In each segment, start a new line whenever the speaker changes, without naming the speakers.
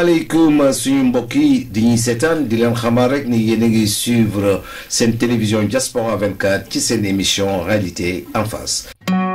asalaamaaleykum suñu mbokk yi di ñuy seetaan di leen xamal rek ni yéen a ngi suivre seen télévision Diaspora 24 ci seen émission réalité en face.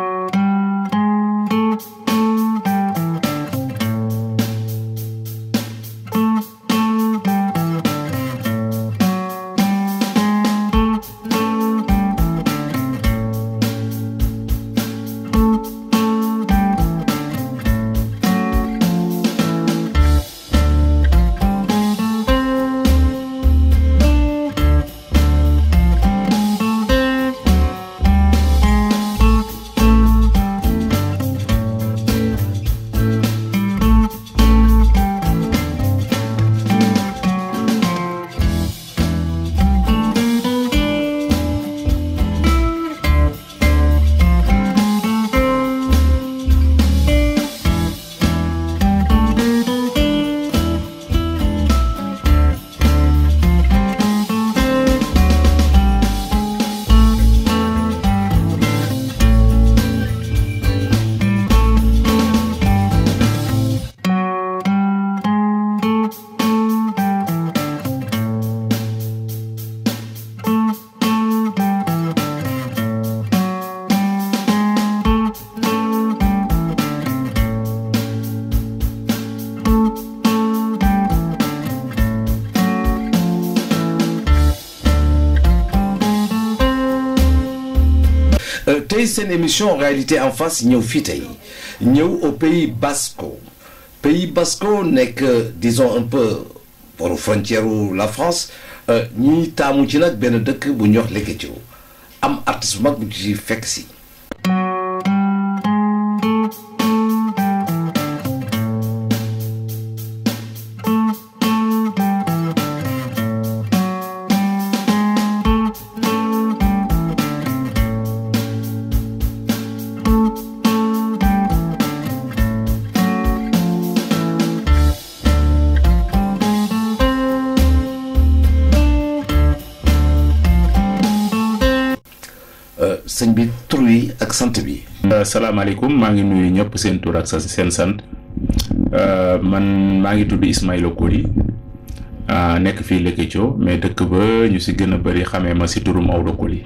tey seen émission réalité en face ñëw fii tey ñëw au pays basco pays basco nekk disons un peu pour frontière la France ñuy taamu ci nag benn dëkk bu ñuy wax Lekecio am artiste bu mag bu ci fekk si. sëñ bi tur wi ak sant bi.
salaamaaleykum maa ngi nuyu ñëpp seen tur ak sa seen sant man maa ngi tudd Ismaïla Koli nekk fii Lekecio mais dëkk ba ñu si gën a bëri xamee ma si turu Maodo Koli.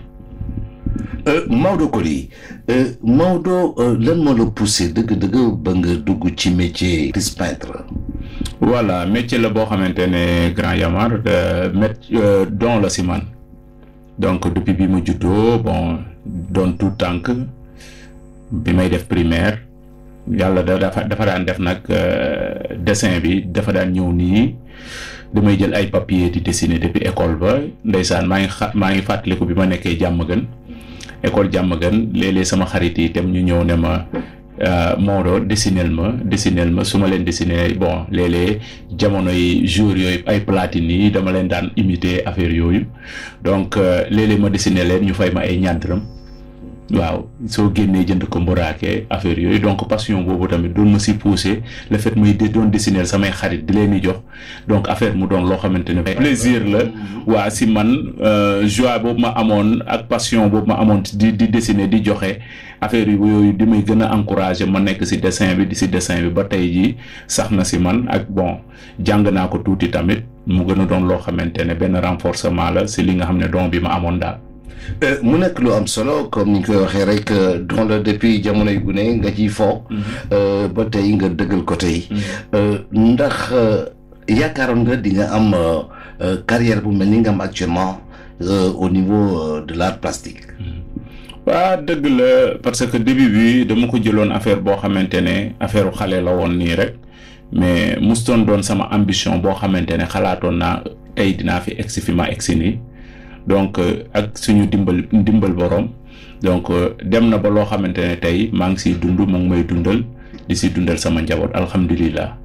Maodo Koli Maodo lan moo la poussé dëgg-dëgg ba nga dugg ci métier artiste peintre.
voilà métier la boo xamante ne Grand Yamar mét don la si man. donc depuis bi ma juddoo bon doon tout tànk bi may def primaire yàlla da dafa dafa daan def nag dessin bi dafa daan ñëw nii damay jël ay papier di dessiner depuis école ba ndeysaan maa ngi xa maa ngi fàttaliku bi ma nekkee jàmm gën école jàmm gën léeg-léeg sama xarit yi itam ñu ñëw ne ma Maodo dessinel ma dessinel ma su ma leen dessiner bon léeg-léeg jamono yi jour yooyu ay platine yi dama leen daan imiter affaire yooyu donc léeg-léeg ma dessiner leen ñu fay ma ay ñaar dërëm waaw soo génnee jënd ko mburaake affaire yooyu donc passion boobu tamit doon ma si poussé le fait muy doon dessiner samay xarit di leen di jox donc affaire mu doon loo xamante ne plaisir la waa si man joie boobu ma amoon ak passion boobu ma amoon di di dessiner di joxe affaire yooyu di may gën a encouragé ma nekk si dessin bi di si dessin bi ba tey jii sax na si man ak bon jàng naa ko tuuti tamit mu gën a doon loo xamante ne benn renforcement la si li nga xam ne don bi ma amoon daal.
mu nekk lu am solo comme ni ñu koy waxee rek don la depuis jamonoy gune nga ciy fo. ba tey nga dëggal ko tey. ndax yaakaaroon nga di nga am carrière bu mel ni nga am actuellement au niveau de l'art plastique.
waa dëgg la parce que début bi dama ko jëloon affaire boo xamante ne affaire xale la woon nii rek mais mustoon doon sama ambition boo xamante ne xalaatoon naa tey dinaa fi egsi fi ma egsi nii. donc ak suñu dimbal dimbal borom donc dem na ba loo xamante ne tey maa ngi siy dund mu ngi may dundal di si dundal sama njaboot alhamdulilah.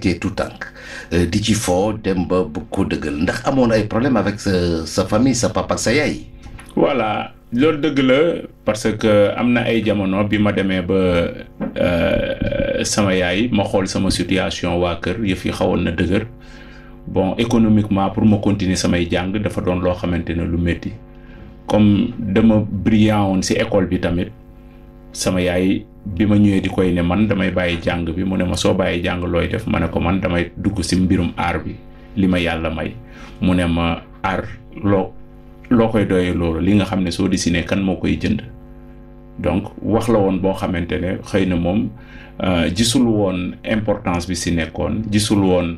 nekkee tout tànk di ci foo dem ba bu ko dëggal ndax amoon ay problème avec sa sa famille sa papa ak sa yaay.
voilà loolu dëgg la parce que am na ay jamono bi ma demee ba sama yaay ma xool sama situation waa kër yëf yi xawoon na dëgër bon économiquement pour ma continuer samay jàng dafa doon loo xamante ne lu métti comme dama brillant woon ci école bi tamit sama yaay bi ma ñëwee di koy ne man damay bàyyi jàng bi mu ne ma soo bàyyi jàng looy def ma ne ko man damay dugg ci mbirum aar bi li ma yàlla may mu ne ma aar loo loo koy doyee loolu li nga xam ne soo dessiné kan moo koy jënd donc wax la woon boo xamante ne xëy na moom gisul woon importance bi ci nekkoon gisul woon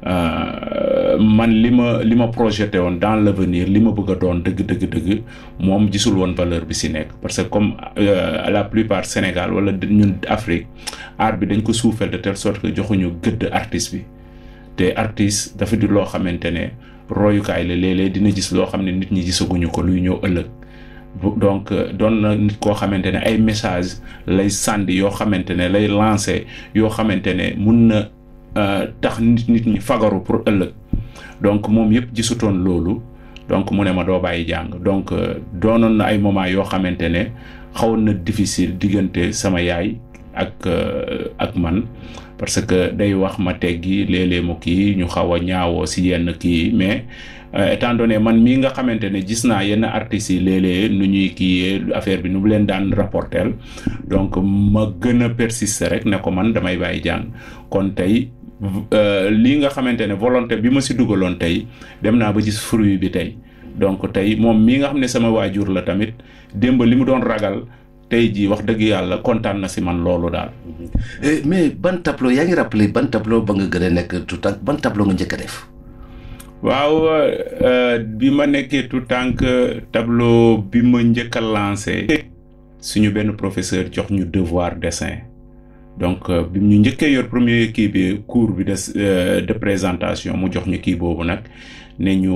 man li ma li ma projeté woon dans l'avenir li ma bëgg a doon dëgg dëgg dëgg moom gisul woon valeur bi ci nekk parce que comme à la plupart Sénégal wala ñun Afrique art bi dañ ko suufeel de telle sorte que joxuñu gëdd artiste bi te artiste dafa di loo xamante ne royukaay la léeg-léeg dina gis loo xam ne nit ñi gisaguñu ko luy ñëw ëllëg donc doon na nit koo xamante ne ay message lay sànni yoo xamante ne lay lancer yoo xamante ne mun na tax nit nit ñi fagaru pour ëllëg donc moom yëpp gisutoon loolu donc mu ne ma doo bàyyi jàng donc doonoon na ay moment yoo xamante ne xawoon na difficile diggante sama yaay ak ak man parce que day wax ma teggi léeg-léeg mu kii ñu xaw a ñaawoo si yenn kii mais étant donné man mii nga xamante ne gis naa yenn artistes yi léeg-léeg nu ñuy kiiyee affaire bi nu mu leen daan rapporter donc ma gën a persister rek ne ko man damay bàyyi jàng kon tey lii nga xamante ne volonté bi ma si dugaloon tey dem naa ba gis fruit bi tey donc tey moom mii nga xam ne sama waajur la tamit démb li mu doon ragal tey jii wax dëgg yàlla kontaan na si man loolu daal.
mais ban tableau yaa ngi rappelé ban tableau ba nga gën a nekk tout tànk ban tableau nga njëkk a def.
waaw bi ma nekkee tout tànk tableau bi ma njëkk a lancé. suñu benn professeur jox ñu devoir dessin donc bi ñu njëkkee yor premier kii bi cours bi de de présentation mu jox ñu kii boobu nag ne ñu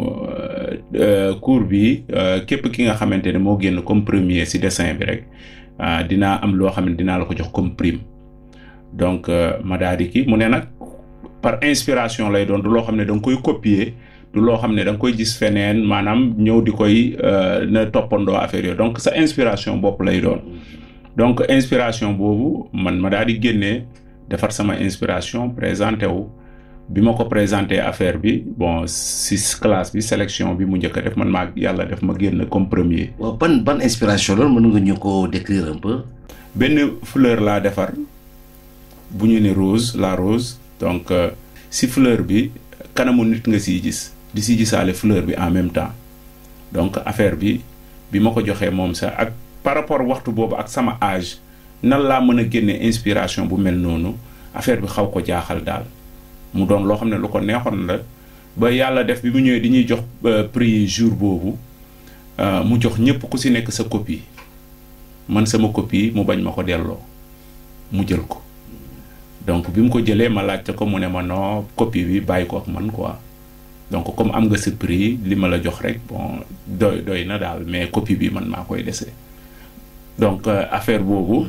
cours bi képp ki nga xamante ne moo génn comme premier ci dessin bi rek dinaa am loo xam ne dinaa la ko jox comme prime donc ma daal di kii mu ne nag par inspiration lay doon du loo xam ne da nga koy copier du loo xam ne da nga koy gis feneen maanaam ñëw di koy na toppandoo affaire yooyu donc sa inspiration bopp lay doon donc inspiration boobu man ma daal di génnee defar sama inspiration présenté wu bi ma ko présenté affaire bi bon si classe bi sélection bi mu njëkk a def man maa yàlla def ma génn comme premier.
waaw ban ban inspiration loolu mën nga ñu ko décrire un peu.
benn fleur laa defar bu ñu ne rose la rose donc si fleur bi kanamu nit nga siy gis di si gisaale fleur bi en même temps donc affaire bi bi ma ko joxee moom sax ak par rapport waxtu boobu ak sama âge nan laa mën a génne inspiration bu mel noonu affaire bi xaw ko jaaxal daal. mu doon loo xam ne lu ko neexoon la ba yàlla def bi mu ñëwee di ñuy jox prix jour boobu mu jox ñëpp ku si nekk sa copie man sama copie mu bañ ma ko delloo mu jël ko donc bi mu ko jëlee ma laajte ko mu ne ma non copie bi bàyyi ko ak man quoi donc comme am nga sa prix li ma la jox rek bon doy doy na daal mais copie bi man maa koy dese donc affaire boobu.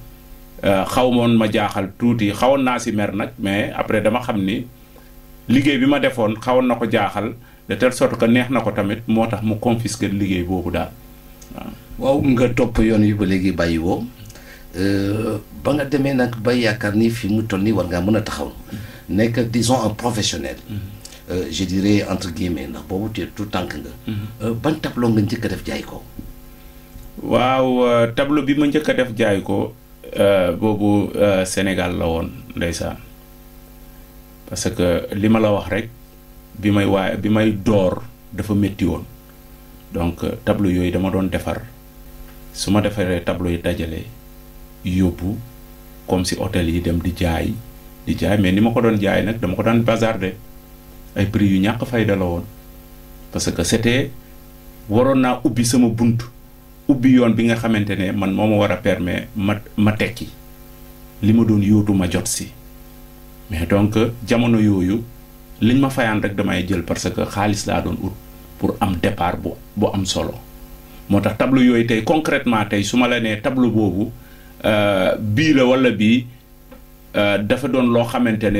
xaw moon ma jaaxal tuuti xawoon naa si mer nag mais après dama xam ni liggéey bi ma defoon xawoon na ko jaaxal de telle sorte que neex na ko tamit moo tax mu confisquer liggéey boobu daal
waaw. waaw nga topp yoon wi ba léegi bàyyi woo ba nga demee nag ba yaakaar ni fi mu toll nii war ngaa mën a taxaw nekk disons un professionnel. je dirais entre guillemets ndax boobu te tout tànk nga. ban tableau nga njëkk a def jaay ko.
waaw tableau bi ma njëkk a def jaay ko. boobu Sénégal la woon ndeysaan parce que li ma la wax rek bi may waaye bi may door dafa métti woon donc tableau yooyu dama doon defar su ma defaree tableau yi dajale yóbbu comme si hôtel yi dem di jaay di jaay mais ni ma ko doon jaay nag dama ko daan bazarder ay prix yu ñàkk fayda la woon parce que c'était waroon naa ubbi sama bunt ubbi yoon bi nga xamante ne man moo ma war a permettre ma ma tekki li ma doon yóotu ma jot si mais donc jamono yooyu liñ ma fayaan rek damay jël parce que xaalis laa doon ut pour am départ bu bu am solo moo tax tableau yooyu tey concrètement tey su ma la nee tableau boobu bii la walla bii dafa doon loo xamante ne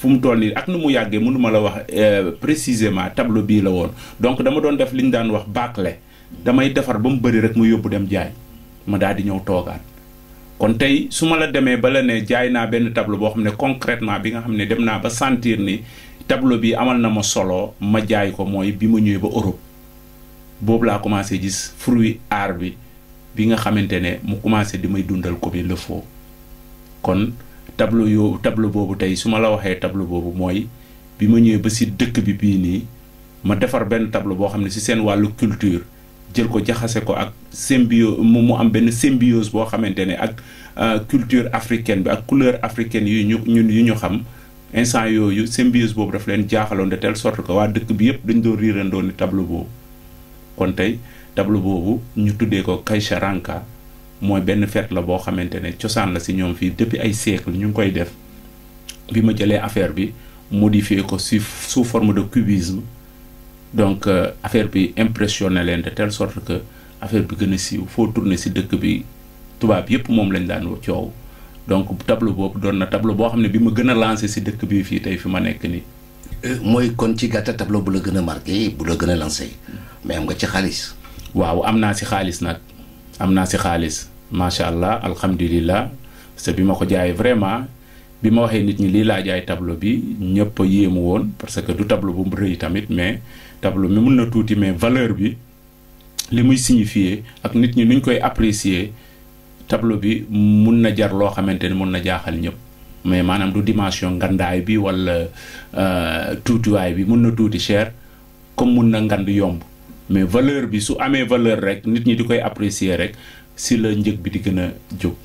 fu mu toll nii ak nu mu yàggee mënuma la wax précisément tableau bii la woon donc dama doon def li ñu daan wax bâclé damay defar ba mu bëri rek mu yóbbu dem jaay ma daal di ñëw toogaat kon tey su ma la demee ba la ne jaay naa benn tableau boo xam ne concrètement bi nga xam ne dem naa ba sentir ni tableau bi amal na ma solo ma jaay ko mooy bi ma ñëwee ba Europe boobu laa commencé gis fruit art bi bi nga xamante ne mu commencé di may dundal ko bi le faut kon tableau yoo tableau boobu tey su ma la waxee tableau boobu mooy bi ma ñëwee ba si dëkk bi bii nii ma defar benn tableau boo xam ne si seen wàllu culture jël ko jaxase ko ak symbio mu mu am benn symbiose boo xamante ne ak culture africaine bi ak couleur africaine yu ñu ñun yu ñu xam instant yooyu symbiose boobu daf leen jaaxaloon de telle sorte que waa dëkk bi yëpp dañ doon riirandoo ni tableau boobu kon tey tableau boobu ñu tuddee ko Kaycharanka mooy benn fête la boo xamante ne cosaan la si ñoom fii depuis ay siècle ñu ngi koy def bi ma jëlee affaire bi modifié ko si sous forme de cubisme donc affaire bi impressionné leen de telle sorte que affaire bi gën a siiw foo tourné si dëkk bi tubaab yépp moom lañ daan coow donc tableau boobu doon na tableau boo xam ne bi ma gën a lancé si dëkk bi fii tey fi ma nekk nii.
mooy kon ci gàttal tableau bu la gën a marqué bu la gën a lancé mais am nga ci xaalis.
waaw am naa si xaalis nag am naa si xaalis macha allah alhamdulilah parce que bi ma ko jaayee vraiment bi ma waxee nit ñi lii laa jaay tableau bi ñëpp a yéemu woon parce que du tableau bu mu rëy tamit mais tableau mi mun na tuuti mais valeur bi li muy signifier ak nit ñi nuñ koy apprécier tableau bi mun na jar loo xamante ne mun na jaaxal ñëpp mais maanaam du dimension ngandaay bi wala tuutiwaay bi mun na tuuti cher comme mun na ngand yomb mais valeur bi su amee valeur rek nit ñi di koy apprécier rek si la njëg bi di gën a jóg.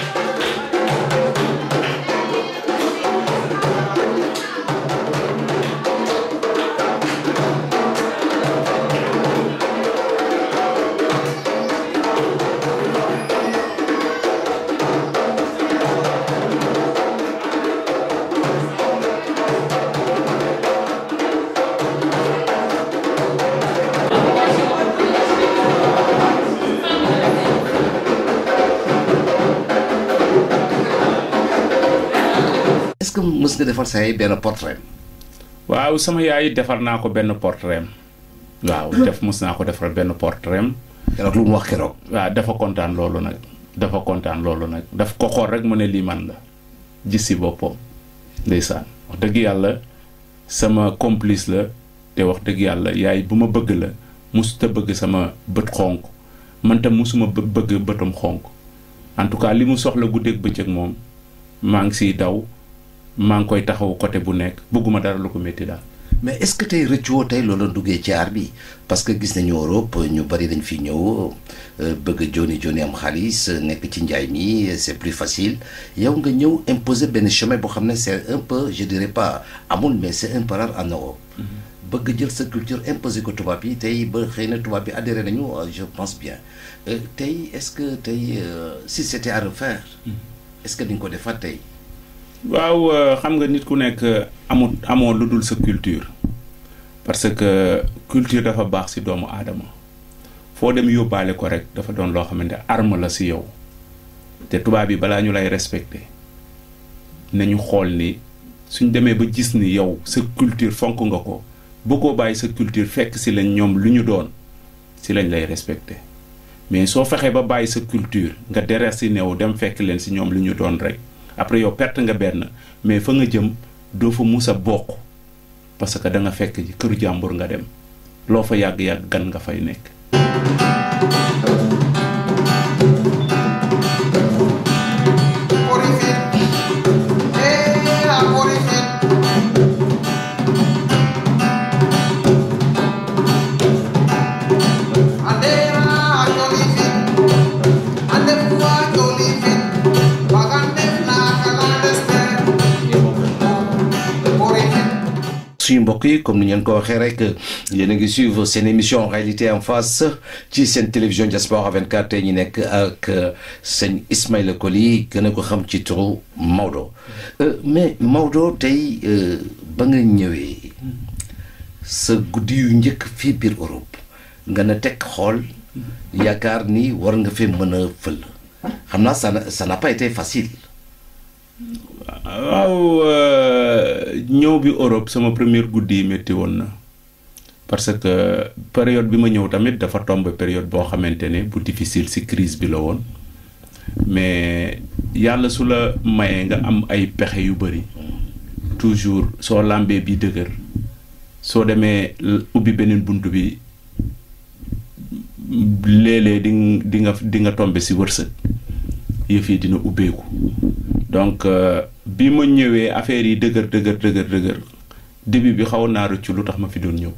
est-ce que mës nga defar sa yaay benn portrait
waaw sama yaay defar naa ko benn portrait waaw def mës naa ko defar benn portrait
keroog lu mu wax keroog.
waaw dafa kontaan loolu nag dafa kontaan loolu nag daf ko xool rek mu ne lii man la gis si boppam ndeysaan wax dëgg yàlla sama complice la te wax dëgg yàlla yaay bu ma bëgg la musuta bëgg sama bët xonk man tam musuma bëgg bëtam xonk en tout cas li mu soxla guddeeg bëccëg moom maa ngi siy daw maa ngi koy taxaw côté bu nekk bëgguma dara lu ko métti daal.
mais est-ce que tey rëccuwoo tey loolu duggee ci aar bi parce que gis nañu Europe ñu bari dañ fi ñëw bëgg joni joni am xaalis nekk ci njaay mi c'est plus facile yow nga ñëw imposer benn chemin boo xam ne c'est un peu je dirais pas amul mais c'est un peu rare en Europe. bëgg jël sa culture imposer ko tubaab yi tey ba xëy na tubaab yi adhéré nañu je pense bien tey est-ce que tey si c'était à refaire. est-ce que di nga ko defaat tey.
waaw xam nga nit ku nekk amul amoo lu dul sa culture parce que culture dafa baax ci doomu aadama foo dem yóbbaale ko rek dafa doon loo xamante arme la ci yow te tubaab yi balaa ñu lay respecter nañu xool ni suñ demee ba gis ni yow sa culture fonk nga ko bëggoo bàyyi sa culture fekk ci lañ ñoom lu ñu doon ci lañ lay respecter mais soo fexee ba bàyyi sa culture nga déraciné wu dem fekk leen ci ñoom lu ñu doon rek après yow perte nga benn mais fa nga jëm doo fa mus a bokk parce que da nga fekk ci këru jàmbur nga dem loo fa yàgg-yàgg gan nga fay nekk
suñu mbokk yi comme ni ngeen ko waxee rek yéen a ngi suivre seen émission réalité en face ci seen télévision Diaspora 24 tey ñu nekk ak sëñ Ismaïla Coly gën a ko xam ci turu Maodo mais Maodo tey ba nga ñëwee sa guddi yu njëkk fii biir Europe nga na teg xool yaakaar ni war nga fee mën a fël xam naa ça ça n'a pas été facile.
waaw ñëw bi Europe sama première guddi yi métti woon na parce que période bi ma ñëw tamit dafa tombe période boo xamante ne bu difficile ci crise bi la woon mais yàlla su la mayee nga am ay pexe yu bari toujours soo làmbee bi dëgër soo demee ubbi beneen bunt bi léeg-léeg di di nga di nga tombe ci wërsëg yëf yi dina ubbeeku donc bi ma ñëwee affaire yi dëgër dëgër dëgër dëgër début bi xaw naa rëccu lu tax ma fi doon ñëw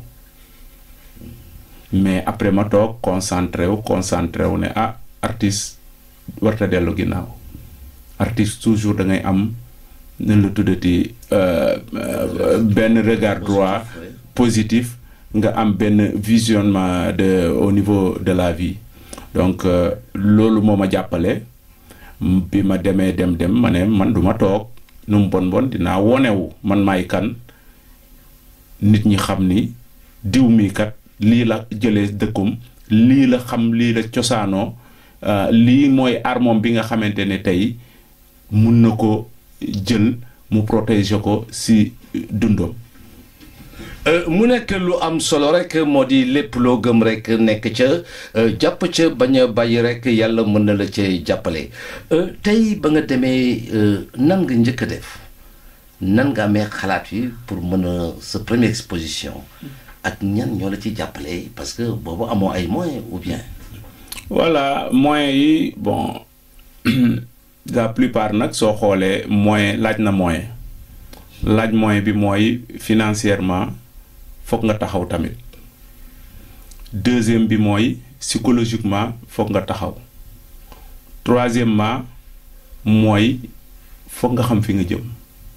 mais après ma toog concentré wu concentré wu ne ah artiste warta dellu ginnaaw artiste toujours da ngay am ne la tuddati benn regard droit positif nga am benn visionnement de au niveau de la vie donc loolu moo ma jàppale bi ma demee dem dem ma ne man du ma toog nu mu bon bon dinaa wonewu man maay kan nit ñi xam ni diw mi kat lii la jëlee dëkkum lii la xam lii la cosaanoo lii mooy armom bi nga xamante ne tey mun na ko jël mu protéger ko ci dundam
mu nekk lu am solo rek moo di lépp loo gëm rek nekk ca jàpp ca bañ a bàyyi rek yàlla mën na la ca jàppale tey ba nga demee nan nga njëkk a def nan nga amee xalaat yi pour mën a sa première exposition ak ñan ñoo la ci jàppale parce que boobu amoo ay moyens ou bien.
voilà moyens yi bon la plupart nag soo xoolee moyen laaj na moyen laaj moyen bi mooy financièrement foog nga taxaw tamit deuxième bi mooy psychologiquement foog nga taxaw troisièmement mooy foog nga xam fi nga jëm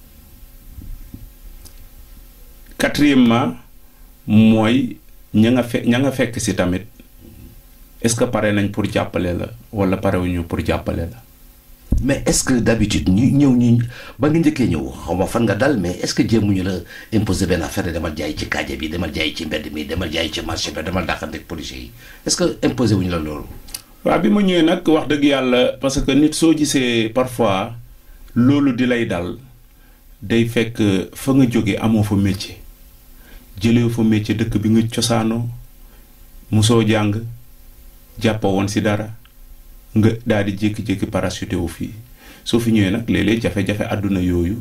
quatrièmement mooy ña nga fe ña nga fekk ci tamit est-ce que pare nañ pour jàppale la walla parewuñu pour jàppale la
mais est-ce que d'habitude ñu ñëw ñu ba nga njëkkee ñëw xaw ma fan nga dal mais est-ce que jéemuñu la imposer benn affaire demal jaay ci kaaja bi demal jaay ci mbedd mi demal jaay ci marché bi demal dàqante ak policiers yi est-ce que imposer wuñu la loolu.
waaw bi ma ñëwee nag wax dëgg yàlla parce que nit soo gisee parfois loolu di lay dal day fekk fa nga jóge amoo fa métier jëlee fa métier dëkk bi nga cosaanoo musoo jàng jàppa woon ci dara. nga daal di jékki-jékki parachuté wu fii soo fi ñëwee nag léeg-léeg jafe-jafe àdduna yooyu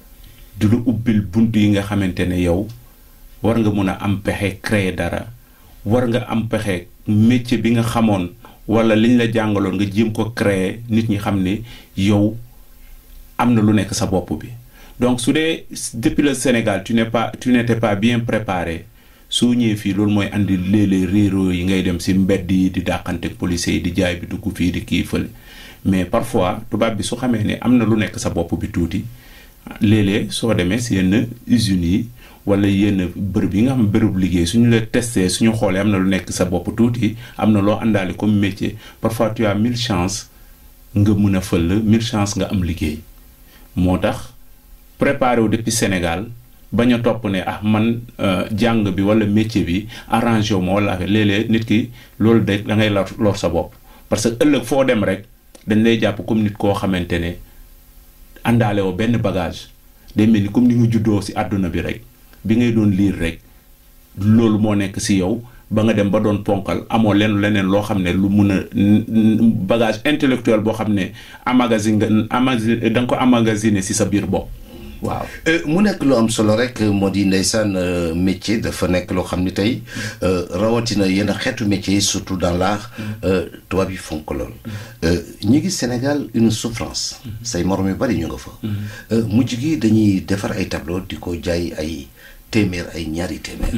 du lu ubbil bunt yi nga xamante ne yow war nga mun a am pexe créer dara war nga am pexe métier bi nga xamoon walla liñ la jàngaloon nga jéem ko créer nit ñi xam ne yow am na lu nekk sa bopp bi donc su dee depuis le Sénégal tu n'es pas tu n'étais pas bien préparé soo ñëwee fii loolu mooy andi léeg-léeg réeroo yi ngay dem ci mbedd yi di dàqante policiers yi di jaay bi dugg fii di kii fële mais parfois tubaab bi su xamee ne am na lu nekk sa bopp bi tuuti léeg-léeg soo demee ci yenn usines yi walla yenn bërëb yi nga xam bërëb liggéey suñu la testé suñu xoolee am na lu nekk sa bopp tuuti am na loo àndaale comme métier parfois tu as mille chance nga mën a fël mille chance nga am liggéey moo tax préparé wu depuis Sénégal bañ a topp ne ah man jàng bi walla métier bi arrangé wu ma walla affaire léeg-léeg nit ki loolu de da ngay lor lor sa bopp parce que ëllëg foo dem rek dañ lay jàpp comme nit koo xamante ne àndaale woo benn bagage day mel ni comme ni nga juddoo ci àdduna bi rek bi ngay doon liir rek loolu moo nekk ci yow ba nga dem ba doon ponkal amoo leen leneen loo xam ne lu mun a bagage intellectuel boo xam ne amagasine nga amagasi da nga ko amagasiner ci sa biir bopp waaw
mu nekk lu am solo rek moo di ndeysaan métier dafa nekk loo xam ni tey rawatina yenn xeetu métier surtout dans l'art tubaab yi fonk lool ñu ngi Sénégal une souffrance say morom yu bari ñu nga fa mujj gi dañuy defar ay tableau di ko jaay ay téeméer ay ñaari téeméer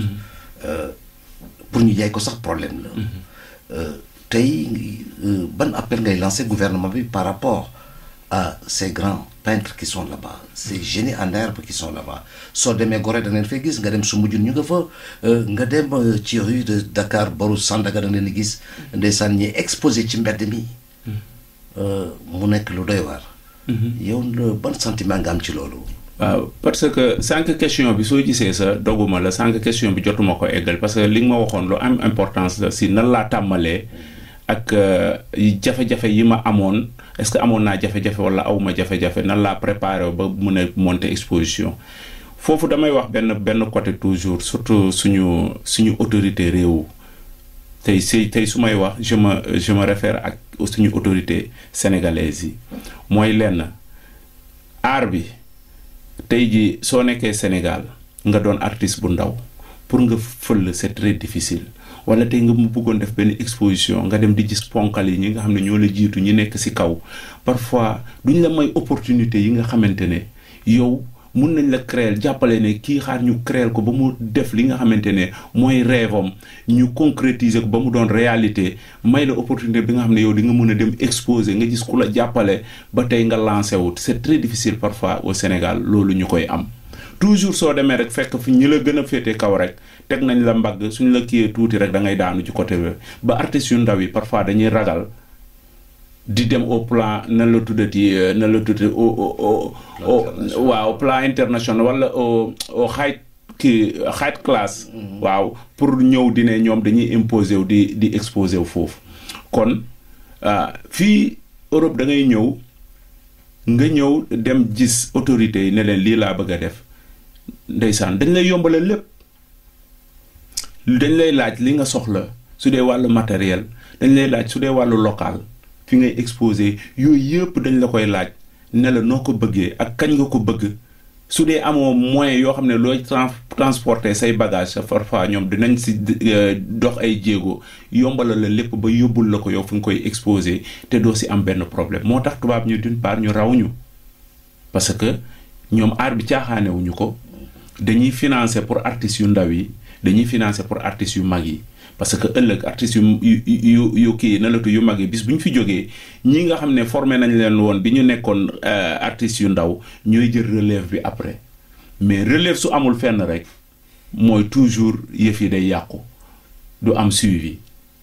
pour ñu jaay ko sax problème la tey ban appel ngay lancer gouvernement bi par rapport à ces grands peintres qui sont là-bas ces génies en herbe qui sont là-bas soo demee Gorée da ngeen fay gis nga dem Soumbédioune ñu nga fa nga dem ci rue de Dakar boru Sandaga da ngeen gis ndeysaan ñi exposé ci mbedd mi mu nekk lu doy waar yow ban sentiment nga am ci loolu
waaw parce que sànq question bi soo gisee sa doguma la sànq question bi jotuma ko eggal parce que li nga ma waxoon lu am importance la si nan laa tàmmalee ak euh, yi jafe-jafe yi ma amoon est-ce que amoon naa jafe-jafe wala awma jafe-jafe nan laa préparé ba mën a monter exposition foofu damay wax benn benn côté toujours surtout suñu suñu autorité réew tey si tey su may wax je me je me réfère ak suñu autorité sénégalaise yi mooy lenn aar bi tey ji soo nekkee Sénégal nga doon artiste bu ndaw pour nga fël c'est très difficile wala tey nga mu bëggoon def benn exposition nga dem di gis ponkal yi ñi nga xam ne ñoo la jiitu ñi nekk ci kaw parfois duñ la may opportunité yi nga xamante ne yow mun nañ la créer jàppale ne kii xaar ñu créer ko ba mu def li nga xamante ne mooy rêve am ñu concrétiser ko ba mu doon réalité may la opportunité bi nga xam ne yow di nga mën a dem exposer nga gis ku la jàppale ba tey nga lancé wut c'est très difficile parfois au Sénégal loolu ñu koy am toujours soo demee rek fekk fi ñi la gën a féete kaw rek teg nañ la mbagg suñ la kiyee tuuti rek da ngay daanu ci côté bi ba artistes yu ndaw yi parfois dañuy ragal di dem au plan nan la tuddati euh, nan la tuddati au au au au
international.
waaw plan international wala au au high kii high class waaw pour ñëw di ne ñoom dañuy imposer wu di di exposer wu foofu kon ah, fii Europe da ngay ñëw nga ñëw dem gis autorités yi ne leen lii laa bëgg a def ndeysaan dañ lay yombalal lépp dañ lay laaj li nga soxla su dee wàllu matériel dañ lay laaj su dee wàllu local fi ngay exposé yooyu yëpp dañ la koy laaj ne la noo ko bëggee ak kañ nga ko bëgg su dee amoo moyen yoo xam ne looy trans transporter say bagage sa parfois ñoom dinañ si euh, dox ay jéego yombalal la lépp ba yóbbul la ko yow fi nga koy exposé te doo si am benn problème moo tax tubaab ñu d'une part ñu raw ñu parce que ñoom aar bi caaxaanewuñu ko dañuy financer pour artistes yu ndaw yi dañuy financer pour artistes yu mag yi parce que ëllëg artistes yu yu yu yu kii na latu yu mag yi bis bu ñu fi jógee ñi nga xam ne formé nañ leen woon bi ñu nekkoon euh, artistes yu ndaw ñooy jël relève bi après mais relève su amul fenn rek mooy toujours yëf yi day yàqu du am suivi.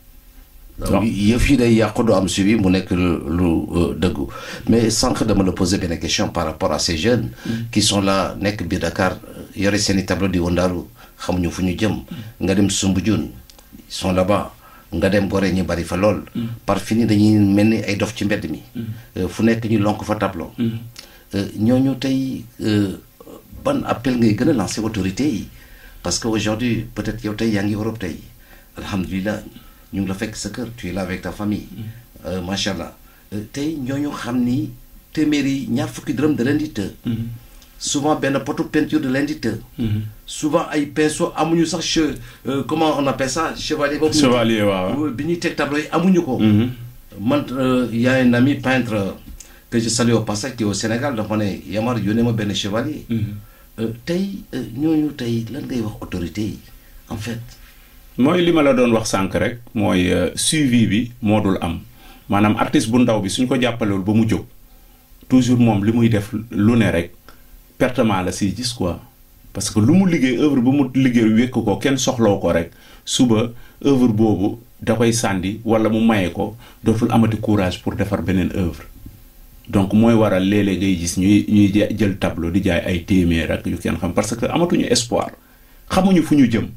donc yëf yi day yàqu du am suivi mu nekk lu lu euh, dëggu mais sànq dama la poser benn question par rapport à ces jeunes qui sont là nekk biir Dakar yore seen i tableau di wëndaalu xamuñu fu ñu jëm nga dem Soumbédioune ils sont là-bas nga dem Gorée ñu bari fa lool par fini dañuy mel ni ay dof ci mbedd mi Euh, fu nekk ñu lonk fa tableau Euh, ñooñu tey euh, ban appel ngay gën a lancer autorité yi parce que aujourd'hui peut-être yow tey yaa ngi Europe tey alhamdulilah ñu ngi la fekk sa kër tu es là avec ta famille Euh, macha allah Euh, tey ñooñu xam ni téeméeri ñaar fukki dërëm da leen di të souvent benn potu peinture de leen di të souvent ay pinceau amuñu sax che euh, comment on appelle ça chevalier boobu
chevalier waaw.
bi ñuy teg tableau yi amuñu ko man euh, y a un ami peintre euh, que je salue au passage qui est au Sénégal dafa ne Yamar yónnee ma benn chevalier Euh, tey euh, ñooñu tey lan ngay wax autorité yi en fait
mooy li ma la doon wax sànq rek mooy euh, suivi bi moo dul am maanaam artiste bu ndaw bi suñ ko jàppalewul ba mu jóg toujours moom li muy def lu ne rek pertement la siy gis quoi parce que lu mu liggéey œuvre bu mu liggéey wékk ko kenn soxlaw ko rek suba œuvre boobu da koy sàndi wala mu maye ko dootul amati courage pour defar beneen œuvre donc mooy waral léeg-léeg ngay gis ñuy ñuy ja- jël tableau di jaay ay téeméer ak yu kenn xam parce que amatuñu espoir xamuñu fu ñu jëm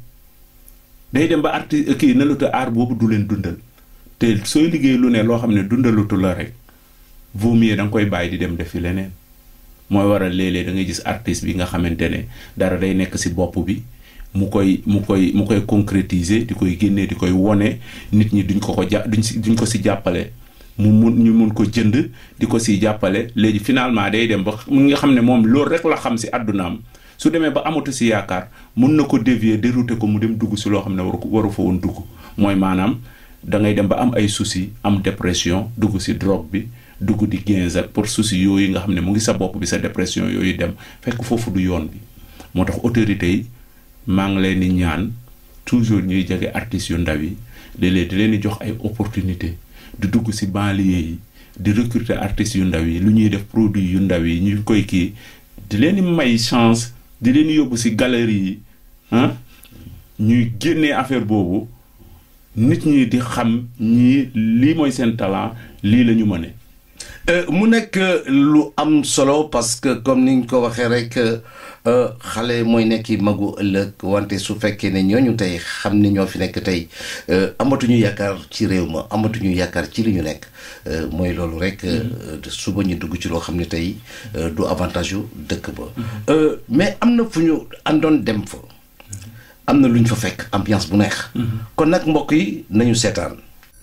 day dem ba arti kii na luta aar boobu du leen dundal te sooy liggéey lu ne loo xam ne dundalutu la rek vaut mieux da nga koy bàyyi di dem defi leneen mooy waral léeg-léeg da ngay gis artiste bi nga xamante ne dara day nekk ci bopp bi mu koy mu koy mu koy concrétiser di koy génnee di koy wone nit ñi duñ ko ko ja duñ si duñ ko ci jàppale mu mun ñu mun ko jënd di ko ci jàppale léegi finalement day dem ba mu nga xam ne moom loolu rek la xam ci àddunaam su demee ba amatu ci yaakaar mun na ko dévier dérouter ko mu dem dugg ci loo xam ne waru ko waru fa woon dugg mooy maanaam da ngay dem ba am ay soucis am dépression dugg ci drogue bi dugg di quinze ak pour soucis yooyu nga xam ne mu ngi sa bopp bi sa dépression yooyu dem fekk foofu du yoon bi moo tax autorités yi maa ngi leen di ñaan toujours ñuy jege artistes yu ndaw yi léeg-léeg di leen di jox ay opportunité di dugg ci banlieue yi di recruter artistes yu ndaw yi lu ñuy def produit yu ndaw yi ñu koy kii di leen di may chance di leen di yóbbu ci galerie yi ah ñuy génnee affaire boobu nit ñi di xam ñii lii mooy seen talent lii la ñu mëne
mu nekk lu am solo parce que comme ni ñu ko waxee rek xale mooy nekki magu ëllëg wante su fekkee ne ñooñu tey xam ne ñoo fi nekk tey amatuñu yaakaar ci réew ma amatuñu yaakaar ci li ñu nekk mooy loolu rek suba ñu dugg ci loo xam ne tey du avantage yu dëkk ba mais am na fu ñu àndoon dem fa am na lu ñu fa fekk ambiance bu neex kon nag mbokk yi nañu seetaan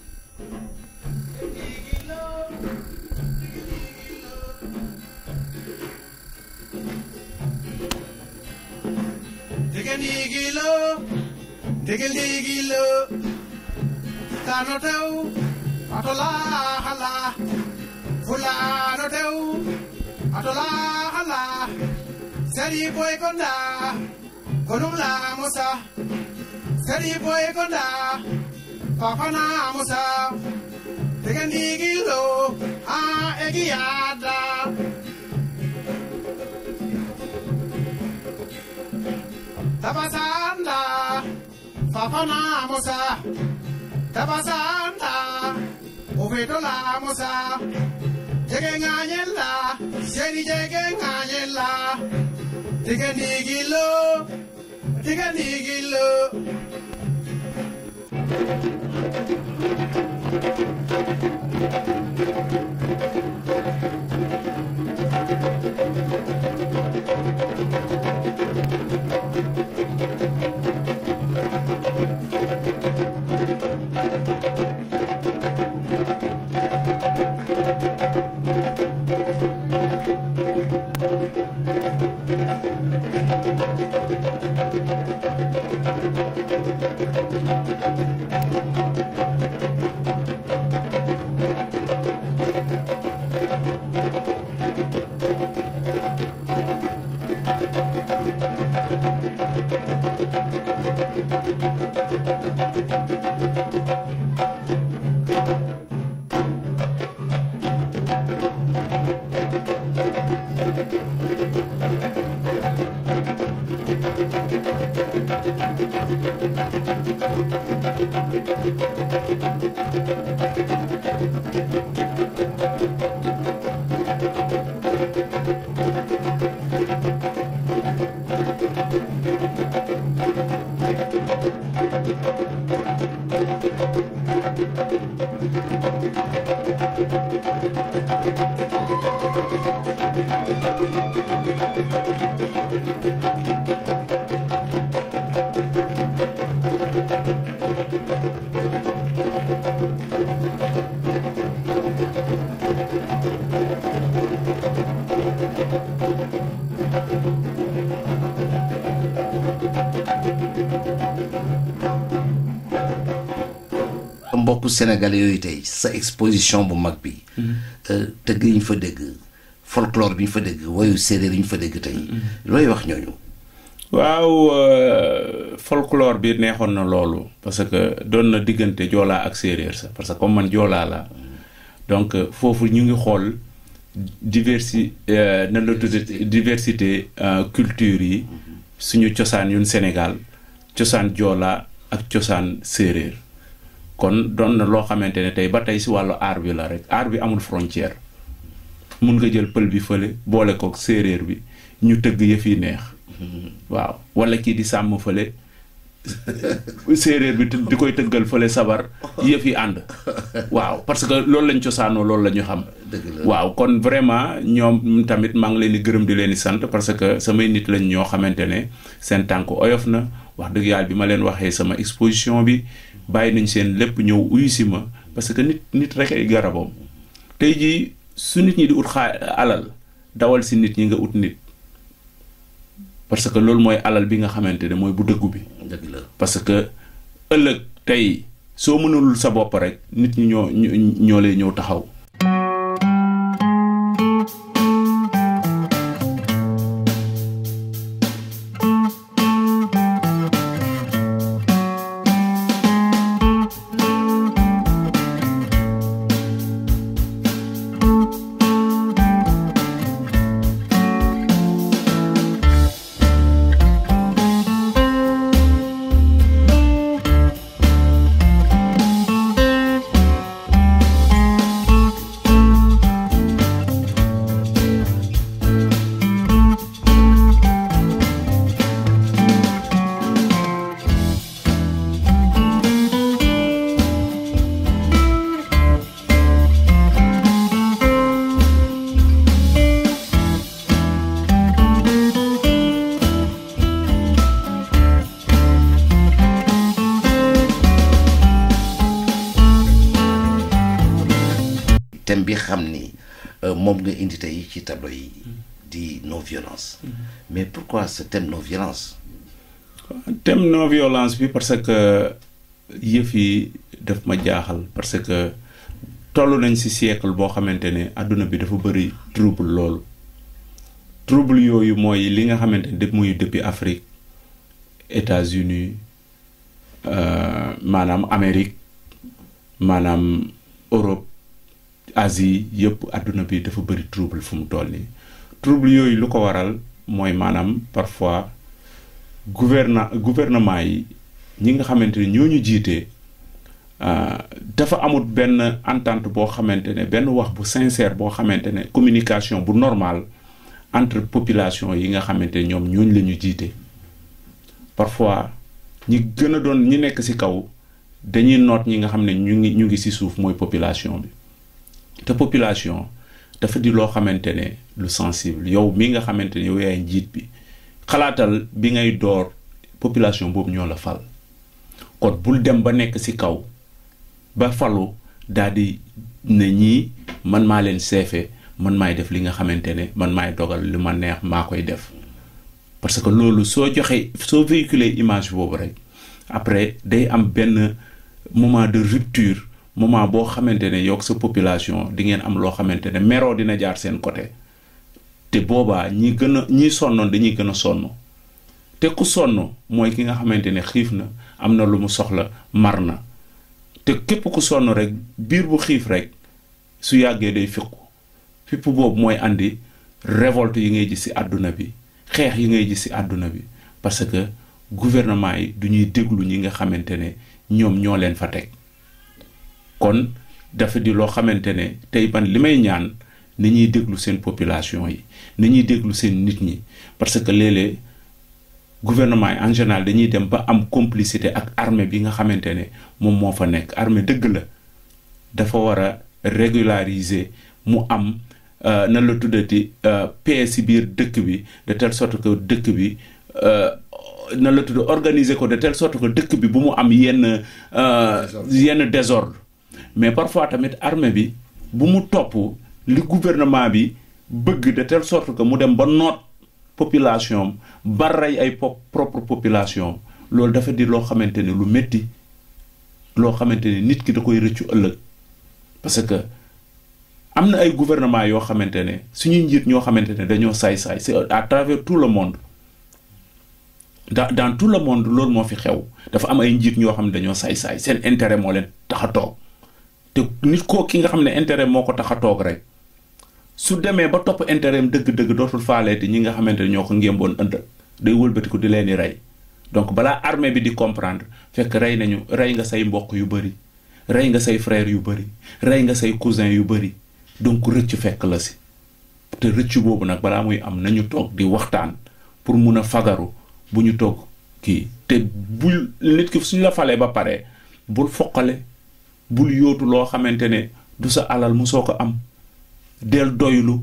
Digandigilo, digandigilo, tano tew, atola hala, fulano tew, atola hala, sari boy konda, konumla musa, sari boy konda, papana musa, digandigilo, ah egiada. Tabasanda, Fafana Musa, Tabasanda, Uvetola Musa, Jegenganyela, Seri Jegenganyela, Tiganigilo, Tiganigilo.
mbokku sénégalais yooyu tey sa exposition bu mag bi tëgg yi ñu fa dégg folklore bi ñu fa dégg woyu séeréer yi ñu fa dégg tey looy wax ñooñu
waaw folklore bi neexoon na loolu parce que doon na diggante joolaa ak séeréer sax parce que comme man joolaa la donc foofu ñu ngi xool diversi nan la tuddee diversité culture yi suñu cosaan yun Sénégal cosaan joolaa ak cosaan séeréer kon doon na loo xamante ne tey ba tey si wàllu aar bi la rek aar bi amul frontière mun nga jël pël bi fële boole ko séeréer bi ñu tëgg yëf yi neex waaw wala kii di sàmm fële séeréer bi di koy tëggal fële sabar yëf yi ànd waaw parce que loolu lañ cosaanoo loolu la ñu xam waaw kon vraiment ñoom tamit maa ngi leen di gërëm di leen di sant parce que samay nit lañ ñoo xamante ne seen tànk oyof na wax dëgg yàlla bi ma leen waxee sama exposition bi bàyyi nañ seen lépp ñëw uyu si ma parce que nit nit rek ay garabam tey jii su nit ñi di ut xaa alal dawal si nit ñi nga ut nit parce que loolu mooy alal bi nga xamante ne mooy bu dëggu bi
dëgg la
parce que ëllëg tey soo mënulul sa bopp rek nit ñi ñoo ñoo lay ñëw taxaw
thème bi xam ni euh, moom nga indi tey ci tableau yi di non violence mais pourquoi ce thème non violence
thème non violence bi parce que yëf yi daf ma jaaxal parce que toll nañ ci siècle boo xamante ne àdduna bi dafa bëri trouble loolu trouble yooyu mooy li nga xamante ne def muy depuis Afrique États-Unis euh, maanaam Amérique maanaam Europe Asie yëpp àdduna bi dafa bëri trouble fu mu toll nii trouble yooyu lu ko waral mooy maanaam parfois gouverna gouvernement yi ñi nga xamante ne ñoo ñu jiitee euh, dafa amut benn entente boo xamante ne benn wax bu sincère boo xamante ne communication bu normal entre population yi nga xamante ne ñoom ñooñu la ñu jiite parfois ñi gën a doon ñi nekk ci kaw dañuy noot ñi nga xam ne ñu ngi ñu ngi ci suuf mooy population bi te population dafa di loo xamante ne lu sensible yow mi nga xamante ne yow yaay njiit bi xalaatal bi ngay door population boobu ñoo la fal kon bul dem ba nekk ci kaw ba falu daal di ne ñii man maa leen seefe man maay def li nga xamante ne man maay dogal li ma neex maa koy def parce que loolu soo joxee soo véhiculer image boobu rek après day am benn moment de rupture moment boo xamante ne yow sa population di ngeen am loo xamante ne meroo dina jaar seen côté te boobaa ñi gën a ñi sonnoon dañuy gën a sonn te ku sonn mooy ki nga xamante ne xiif na am na lu mu soxla mar na te képp ku sonn rek biir bu xiif rek su yàggee day fiqu fipp boobu mooy andi révolte yi ngay gis ci àdduna bi xeex yi ngay gis ci àdduna bi parce que gouvernement yi du ñuy déglu ñi nga xamante ne ñoom ñoo leen fa teg kon dafa di loo xamante ne tey man li may ñaan ni ñuy déglu seen population yi ni ñuy déglu seen nit ñi parce que léeg-léeg gouvernement yi en général dañuy dem ba am complicité ak armée bi nga xamante ne moom moo fa nekk armée dëgg la dafa war a régulariser mu am nan la tuddati paix ci biir dëkk bi de telle sorte que dëkk bi nan la tudd organiser ko de telle sorte que dëkk bi bu mu am yenn yenn désordre mais parfois tamit armée bi bu mu topp li gouvernement bi bëgg de telle sorte que mu dem ba noot population ba rey ay propre population loolu dafa di loo xamante ne lu métti loo xamante ne nit ki da koy rëccu ëllëg parce que am na ay gouvernement yoo xamante ne suñuy njiit ñoo xamante ne dañoo saay-saay c'est à travers tout le monde dans dans tout le monde loolu moo fi xew dafa am ay njiit ñoo xam ne dañoo saay-saay seen intérêt moo leen tax a toog te nit koo ki nga xam ne intérêt moo ko tax a toog rek su demee ba topp intérêt am dëgg-dëgg dootul faaleeti ñi nga xamante ne ñoo ko ngémboon ënd day wëlbatiku di leen di rey donc balaa armée bi di comprendre fekk rey nañu rey nga say mbokk yu bëri rey nga say frère yu bëri rey nga say cousin yu bëri donc rëcc fekk la si te rëcc boobu nag balaa muy am nañu toog di waxtaan pour mun a fagaru bu ñu toog kii te bul nit ki suñ la falee ba pare bul foqale bul yóotu loo xamante ne du sa alal mu soo ko am del doylu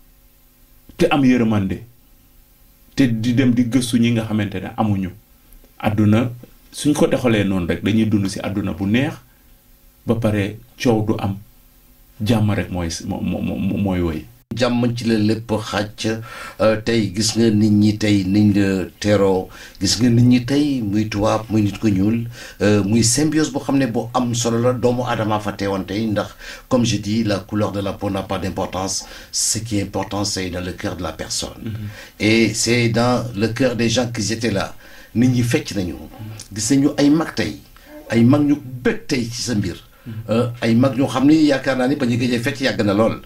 te am yërëmande te di dem di gëstu ñi nga xamante ne amuñu àdduna suñ ko doxalee noonu rek dañuy dund ci àdduna bu neex ba pare coow du am jàmm rek mooy moo mooy woy
jàmm ci la lépp xàcc tey gis nga nit ñi tey niñ la teroo gis nga nit ñi tey muy tubaab muy nit ko ñuul muy symbiose boo xam ne boo am solo la doomu aadama fa teewoon tey ndax comme je dis la couleur de la peau n'a pas d'importance ce qui est important c'est dans le cœur de la personne et c'est dans le cœur des gens qui étaient là nit ñi fecc nañu gis nañu ay mag tey ay mag ñu bëgg tey ci sa mbir ay mag ñoo xam ni yaakaar naa ni ba ñu gëjee fecc yàgg na lool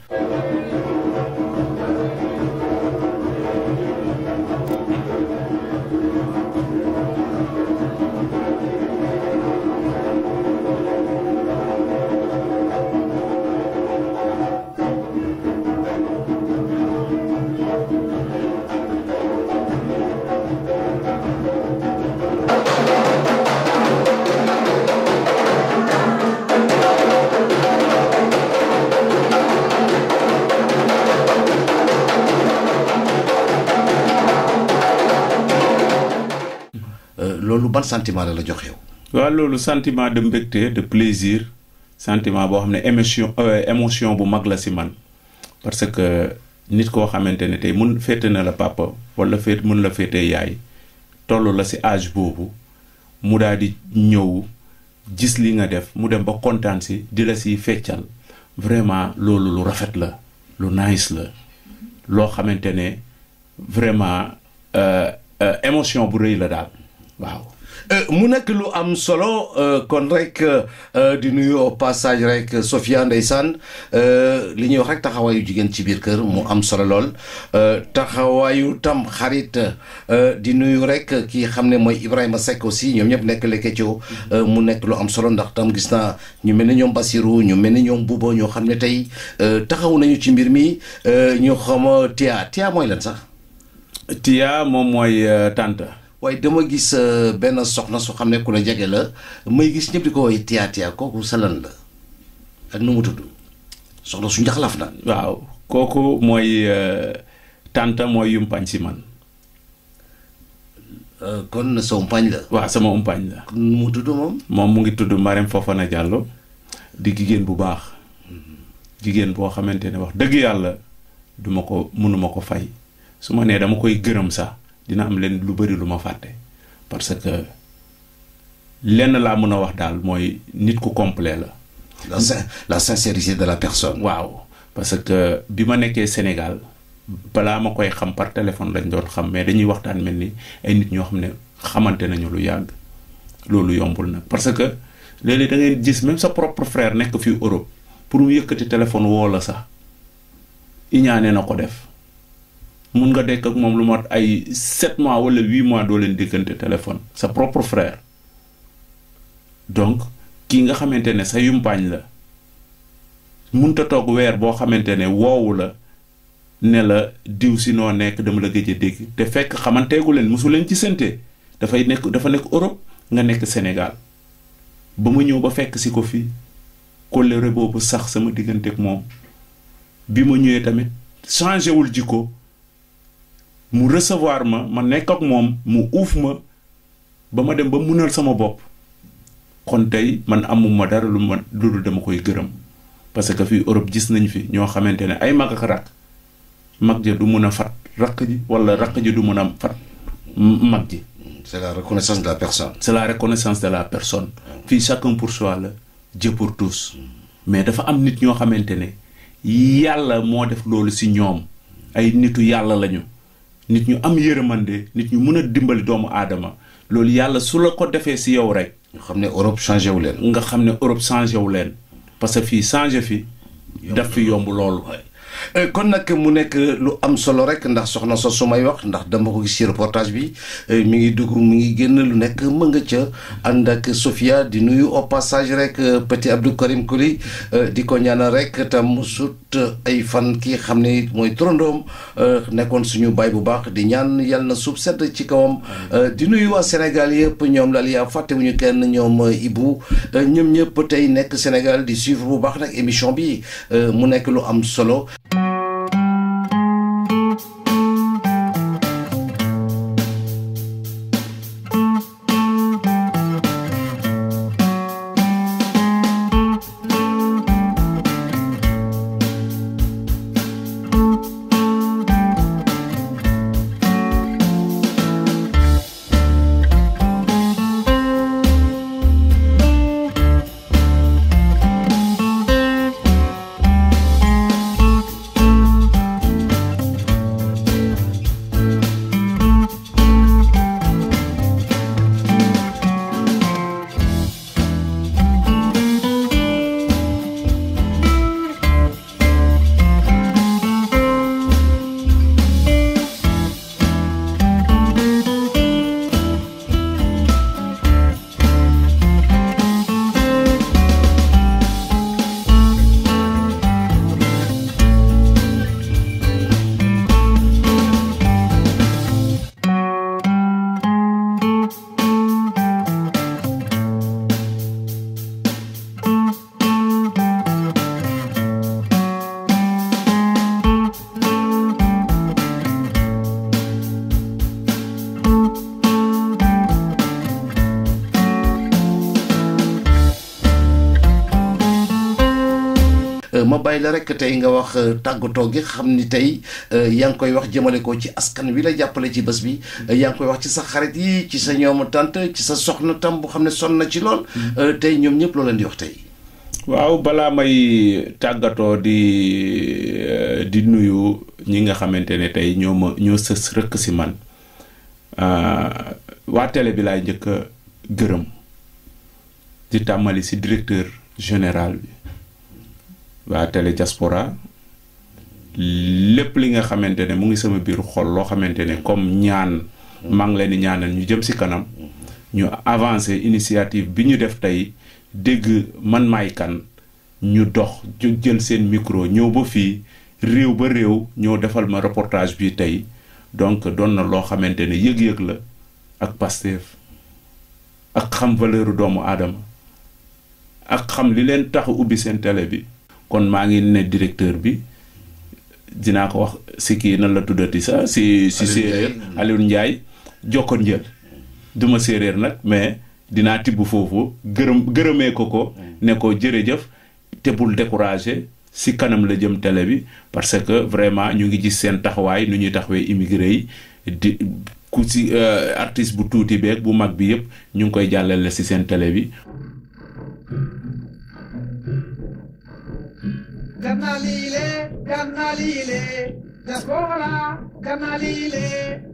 loolu ban sentiment la la jox yow.
waaw loolu sentiment de mbégte de plaisir sentiment boo xam ne émotion émotion bu mag la si man parce que nit koo xamante ne tey mun féete na la papa wala féet mun la féete yaay toll la si âge boobu mu daal di ñëw gis li nga def mu dem ba kontaan si di la si feccal vraiment loolu lu rafet la lu nice la loo xamante ne vraiment émotion bu rëy la daal waaw
mu nekk lu am solo kon rek di nuyu au passage rek Sofia ndeysaan li ñuy wax rek taxawaayu jigéen ci biir kër mu am solo lool taxawaayu tam xarit di nuyu rek ki xam ne mooy Ibrahima Seck aussi ñoom ñëpp nekk Lekeco mu nekk lu am solo ndax tam gis naa ñu mel ni ñoom Basirou ñu mel ni ñoom Bouba ñoo xam ne tey taxaw nañu ci mbir mi ñu xama Tia Tia mooy lan sax.
Tia moom mooy tante.
waaye dama gis benn soxna su xam ne ku la jege la may gis ñëpp di ko woy Tia Tia kooku sa lan la ak nu mu tudd soxna su njaxlaf na.
waaw kooku mooy tante mooy yumpañ si man.
kon sa umpaañ la.
waaw sama umpaañ la.
nu mu tudd moom.
moom mu ngi tudd Marème Fofana Diallo di jigéen bu baax jigéen boo xamante ne wax dëgg yàlla duma ko mënuma ko fay su ma nee dama koy gërëm sax. dina am leen lu bari lu ma fàtte parce que lenn laa mën a wax daal mooy nit ku complet la.
la la sincérité de la personne.
waaw parce que bi ma nekkee Sénégal balaa ma koy xam par téléphone lañ doon xam mais dañuy waxtaan mel ni ay nit ñoo xam ne xamante nañu lu yàgg loolu yombul nag parce que léeg-léeg da ngay gis même sa propre frère nekk fii Europe pour mu yëkkati téléphone woo la sax iñaane na ko def. mun nga dekk ak moom lu mat ay sept mois wala huit mois doo leen déggante téléphone sa propre frère donc kii nga xamante ne sa yumpaañ la munta toog weer boo xamante ne woowu la ne la diw si noo nekk dama la gëj a dégg te fekk xamanteegu leen mosu leen ci sante dafay nekk dafa nekk Europe nga nekk Sénégal ba ma ñëw ba fekk si ko fii kóllëre boobu sax sama diggante ak moom bi ma ñëwee tamit changé wul jikko mu recevoir ma ma nekk ak moom mu uuf ma ba ma dem ba munal sama bopp kon tey man amuma dara lu ma lu dama koy gërëm parce que fii Europe gis nañ fi ñoo xamante ne ay mag ak rakk mag ja du mun a fat rakk ji wala rakk ji du mun a fat mag ji.
c'est la reconnaissance de la personne.
c'est la reconnaissance de la personne. fii chacun pour soi la Dieu pour tous. mais dafa am nit ñoo xamante ne yàlla moo def loolu si ñoom ay nitu yàlla lañu. nit ñu am yërëmande nit ñu mën a dimbali doomu aadama loolu yàlla su la ko defee si yow rek.
nga xam ne Europe changé wu leen.
nga xam ne Europe changé wu leen parce que fii changé fi. daf fi yomb loolu.
kon nag mu nekk lu am solo rek ndax soxna sos su may wax ndax dama ko gis ci reportage bi mi ngi dugg mi ngi génn lu nekk mën nga ca ànd ak Sofia di nuyu au passage rek petit Abdou Karim Koli di ko ñaanal rek tam sut ay fan kii xam ne mooy turandoom nekkoon suñu baay bu baax di ñaan yàlla na suuf sedd ci kawam di nuyu waa Sénégal yëpp ñoom la yaa fàttewuñu kenn ñoom Ibou ñoom ñëpp tey nekk Sénégal di suivre bu baax nag émission bi mu nekk lu am solo. ma bàyyi la rek tey nga wax tàggatoo gi xam ni tey yaa ngi koy wax jëmale ko ci askan wi la jàppale ci bés bi yaa ngi koy wax ci sa xarit yi ci sa ñoomu tante ci sa soxna tam bu xam ne sonn na ci lool tey ñoom ñëpp loo leen di wax tey
waaw balaa may tàggatoo di di nuyu ñi nga xamante ne tey ñoo ma ñoo sës rëkk si man waa télé bi laay njëkk a gërëm di tàmmali si directeur général bi waa télé diaspora lépp li nga xamante ne mu ngi sama biir xol loo xamante ne comme ñaan maa ngi leen di ñaanal ñu jëm si kanam ñu avancé initiative bi ñu def tey dégg man maay kan ñu dox ju jël seen micro ñëw ba fii réew ba réew ñëw defal ma reportage bi tey donc doon na loo xamante ne yëg-yëg la ak Pastef ak xam valeur doomu aadama ak xam li leen tax ubbi seen télé bi kon maa ngi ne directeur bi dinaa ko wax si kii nan la tuddati sax si si séeréer Aliou Ndiaye jokkoon njël duma séeréer nag mais dinaa tibb foofu gërëm gërëmee ko ko ne ko jërëjëf te bul découragé si kanam la jëm télé bi parce que vraiment ñu ngi gis seen taxawaay nu ñuy taxawee immigré yi di ku si artiste bu tuuti beeg bu mag bi yëpp ñu ngi koy jàllale si seen télé bi
Ganalile, Ganalile, diaspora, Ganalile.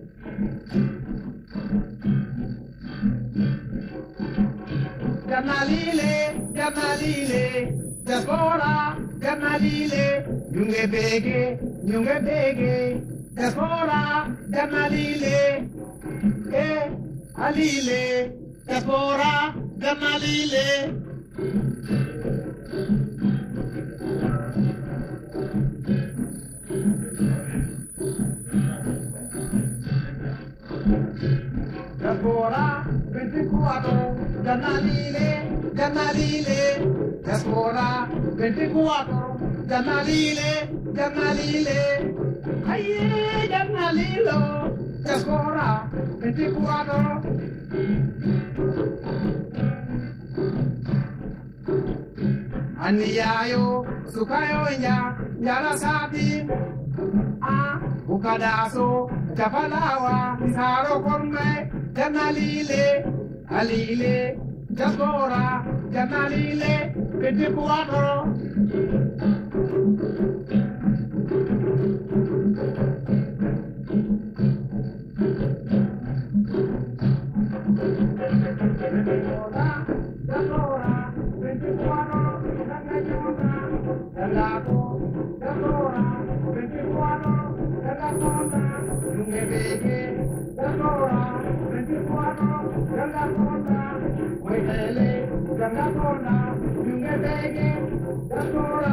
Ganalile, Ganalile, diaspora, Ganalile. Nyunge bege, nyunge bege, diaspora, Ganalile. Eh, alile, diaspora, Ganalile. Diaspora 24, Ganalile, Ganalile, Diaspora 24, Ganalile, Ganalile, Aye, Ganalilo, Diaspora 24. Aniyayo, sukayo nya, nyala sabi, ah, ukadaso, jafalawa, isaro konme, janalile, alile, jaspora, janalile, piti kuatoro. Jaspora, piti kuatoro, janayona, jalato, jaspora, piti kuatoro, jalakonda, nungebeke, jaspora, piti kuatoro, jalakonda, wetele, jalakonda, nungebeke, jaspora.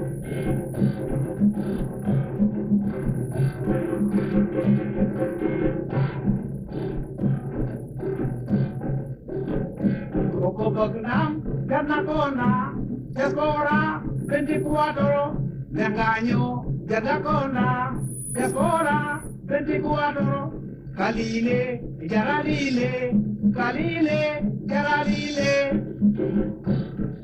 Koko Bagnam, Ganakona, Jaspora, 24, Nanganyo, Ganakona, Jaspora, 24, Kalile, Jaralile, Kalile, Jaralile.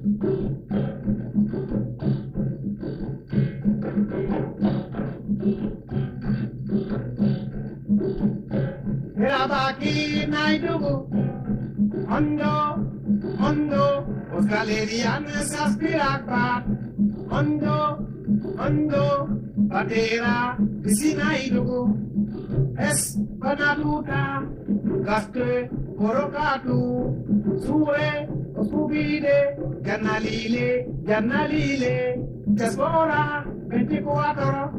Herabaki Naidugu, Hondo, Hondo, os galerianes aspirakbat, Hondo, Hondo, Patera, Visinaidugu, Es Panaluta, Gaste, Korokatu, Sure, Oskubide, Ganalile, Ganalile, Diaspora, 24.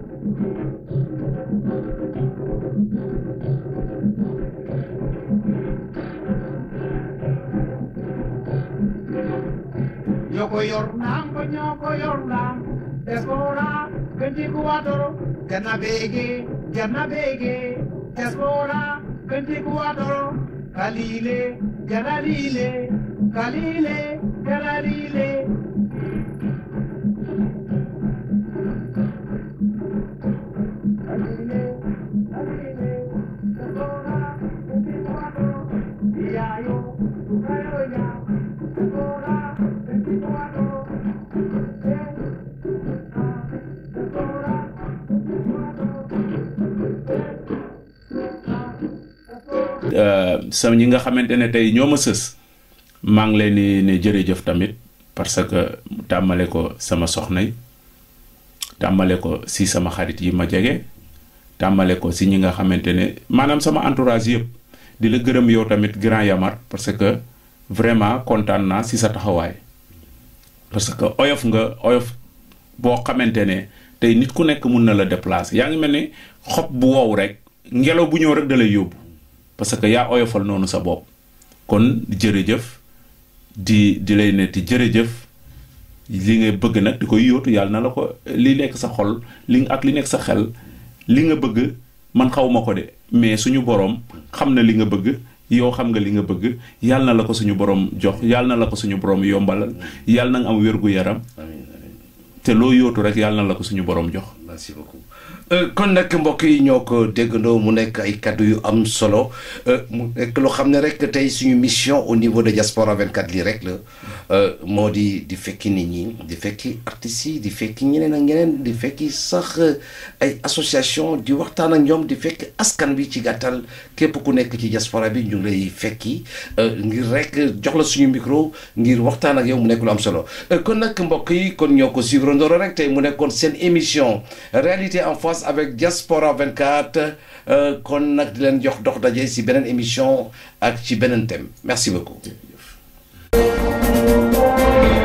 Yoko Yornam, Yoko Yornam, Diaspora, 24, Ganabege, Ganabege, Diaspora, 24, Kalile, Ganalile, Kalile, Ganalile. Kalile, Kalile, Diaspora, 24, Iayo, Tukayo ya, Diaspora, 24, eh,
sa ñi nga xamante ne tey ñoo ma sës maa ngi leen di ne jërëjëf tamit parce que tàmmale ko sama soxna yi tàmmale ko si sama xarit yi ma jege tàmmale ko si ñi nga xamante ne maanaam sama entourage yëpp di la gërëm yow tamit grand Yamar parce que vraiment kontaan naa si sa taxawaay parce que oyof nga oyof boo xamante ne tey nit ku nekk mun na la déplacer yaa ngi mel ni xob bu wow rek ngelaw bu ñëw rek da lay yóbbu parce que yaa oyofal noonu sa bopp kon jërëjëf di di lay netti jërëjëf li nga bëgg nag di koy yóotu yàlla na la ko li nekk sa xol li ak li nekk sa xel li nga bëgg man xawma ko de mais suñu boroom xam na li nga bëgg yow xam nga li nga bëgg yàlla na la ko suñu boroom jox yàlla na la ko suñu boroom yombalal yàlla na nga am wér gu yaram te loo yóotu rek yàlla na la ko suñu boroom jox
merci beaucoup kon nag mbokk yi ñoo ko déggandoo mu nekk ay kaddu yu am solo mu nekk loo xam ne rek tey suñu mission au niveau de Diaspora 24 lii rek la moo di di fekki nit ñi di fekki artistes yi di fekki ñeneen ak ñeneen di fekki sax ay association di waxtaan ak ñoom di fekki askan bi ci gàttal képp ku nekk ci diaspora bi ñu ngi lay fekki ngir rek jox la suñu micro ngir waxtaan ak yow mu nekk lu am solo kon nag mbokk yi kon ñoo ko suivre ndoro rek tey mu nekkoon seen émission réalité en face avec Diaspora 24 kon nag di leen jox dox daje si beneen émission ak ci beneen thème merci beaucoup.